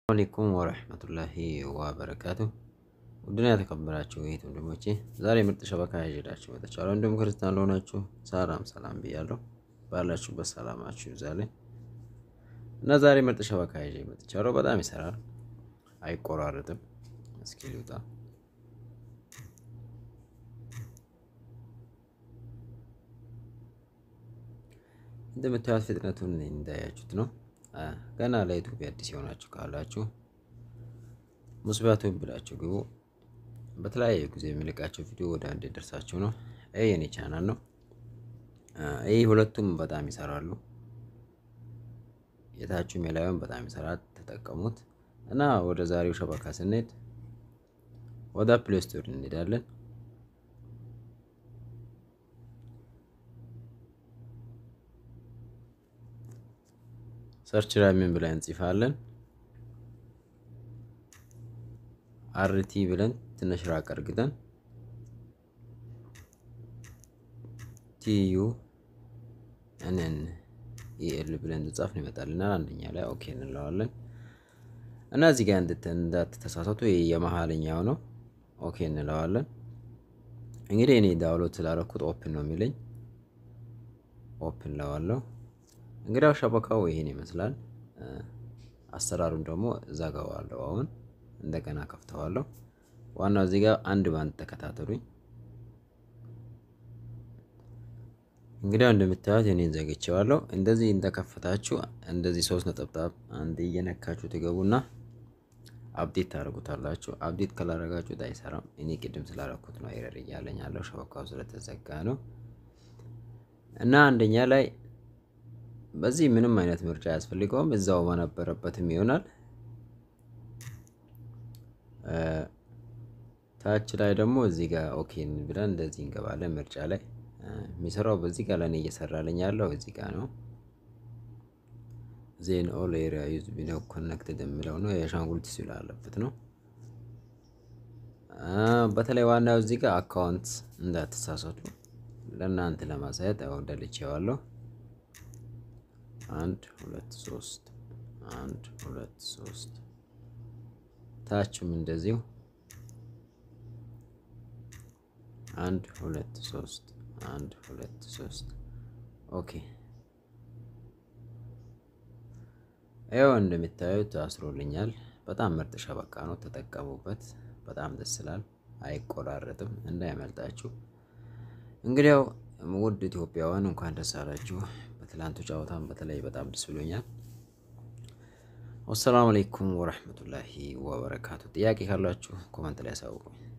አለይኩም ወረህመቱላሂ ወበረካቱ ውድና የተከበራችሁ ይህ ወንድሞቼ ዛሬ ምርጥ ሸበካ ይዤላችሁ መጥቻለሁ። እንዲሁም ክርስቲያን ለሆናችሁ ሰላም ሰላም ብያለሁ። ባላችሁበት ሰላማችሁ ይብዛልኝ እና ዛሬ ምርጥ ሸበካ ይዤ መጥቻለሁ። በጣም ይሰራል፣ አይቆራረጥም። እስኪ ልውጣ። እንደምታዩት ፍጥነቱን እንዳያችሁት ነው። ገና ለዩቱብ አዲስ የሆናችሁ ካላችሁ ሙስባቱን ብላችሁ ግቡ። በተለያየ ጊዜ የሚለቃቸው ቪዲዮ ወደ አንድ ደርሳችሁ ነው። ይህ የኔ ቻናል ነው። ይህ ሁለቱም በጣም ይሰራሉ። የታችሁም የላዩም በጣም ይሰራል። ተጠቀሙት እና ወደ ዛሬው ሸበካ ስንሄድ ወደ ፕሌይ ስቶር እንሄዳለን። ሰርች ላይ ምን ብለን እንጽፋለን? አርቲ ብለን ትንሽ ራቅ አርግተን ቲዩ ኤንን ኢኤል ብለን እንጻፍን ይመጣልናል። አንደኛ ላይ ኦኬ እንለዋለን እና እዚህ ጋር እንዳትተሳሳቱ የመሀልኛው ነው። ኦኬ እንለዋለን። እንግዲህ እኔ ዳውንሎድ ስላደረኩት ኦፕን ነው የሚለኝ። ኦፕን ለዋለሁ። እንግዲያው ሸበካው ይሄን ይመስላል። አሰራሩን ደግሞ እዘጋዋለሁ። አሁን እንደገና ከፍተዋለሁ። ዋናው እዚህ ጋር አንድ ባንድ ተከታተሉኝ። እንግዲያው እንደምታዩት እኔን ዘግቼዋለሁ። እንደዚህ እንደከፈታችሁ እንደዚህ ሶስት ነጠብጣብ አንድ እየነካችሁ ትገቡና አፕዴት ታደርጉታላችሁ። አፕዴት ካላደረጋችሁት አይሰራም። እኔ ቅድም ስላደረኩት ነው ኤረር እያለኝ ያለው ሸበካው ስለተዘጋ ነው። እና አንደኛ ላይ በዚህ ምንም አይነት ምርጫ አያስፈልገውም። እዛው በነበረበትም ይሆናል። ታች ላይ ደግሞ እዚህ ጋር ኦኬ ብለን እንደዚህ እንገባለን። ምርጫ ላይ የሚሰራው በዚህ ጋር ለእኔ እየሰራልኝ ያለው እዚህ ጋር ነው። ዜን ኦል ኤሪያ ዩዝ ቢነው ኮኔክትድ የሚለው ነው። የአሻንጉሊት ሲል አለበት ነው። በተለይ ዋናው እዚህ ጋር አካውንት እንዳትሳሳቱ ለእናንተ ለማሳየት ደልቼዋለሁ። አንድ ሁለት ሶስት አንድ ሁለት ሶስት ታችም እንደዚሁ አንድ ሁለት ሶስት አንድ ሁለት ሶስት ኦኬ። ይኸው እንደሚታዩት አስሮልኛል። በጣም ምርጥ ሸበካ ነው፣ ተጠቀሙበት። በጣም ደስ ይላል፣ አይቆራረጥም፣ እንዳይመልጣችሁ። እንግዲያው ውድ ኢትዮጵያውያን እንኳን ደስ አላችሁ። በትላንቱ ጨዋታም በተለይ በጣም ደስ ብሎኛል። ወሰላሙ አለይኩም ወረህመቱላሂ ወበረካቱ። ጥያቄ ካላችሁ ኮመንት ላይ ያሳውቁኝ።